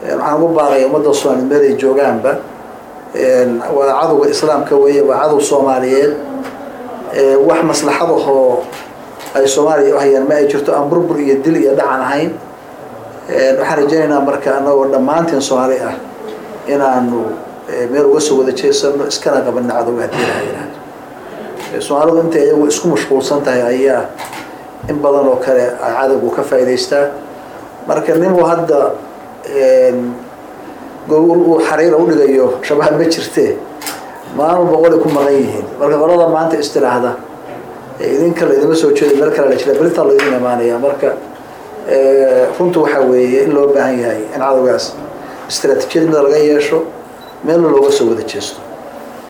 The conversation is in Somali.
waxaan ugu baaqaya ummadda soomaaliyed meel ay joogaanba waa cadowga islaamka weeye waa cadow soomaaliyeed wax maslaxadahoo ay soomaaliya u hayaan ma ay jirto aan burbur iyo dil iyo dhacan ahayn waxaan rajaynaynaa marka anagoo dhammaantiin soomaali ah inaanu meel uga soo wada jeesano iskana qabanna cadowga haddii laha yihahdo soomaalidu intay iyagu isku mashquulsan tahay ayaa in badan oo kale ay cadowgu ka faa'idaystaa marka ninuu hadda gogol uu xariira udhigayo shabaab ma jirtee maalin boqolay ku maqan yihiin marka qolada maanta istiraahda idinka laydima soo jeedo meel kale la jira beritaa laydin imaanaya marka runtu waxaa weeye in loo baahan yahay in cadowgaas istaraatiijiyad mida laga yeesho meelna looga soo wada jeesto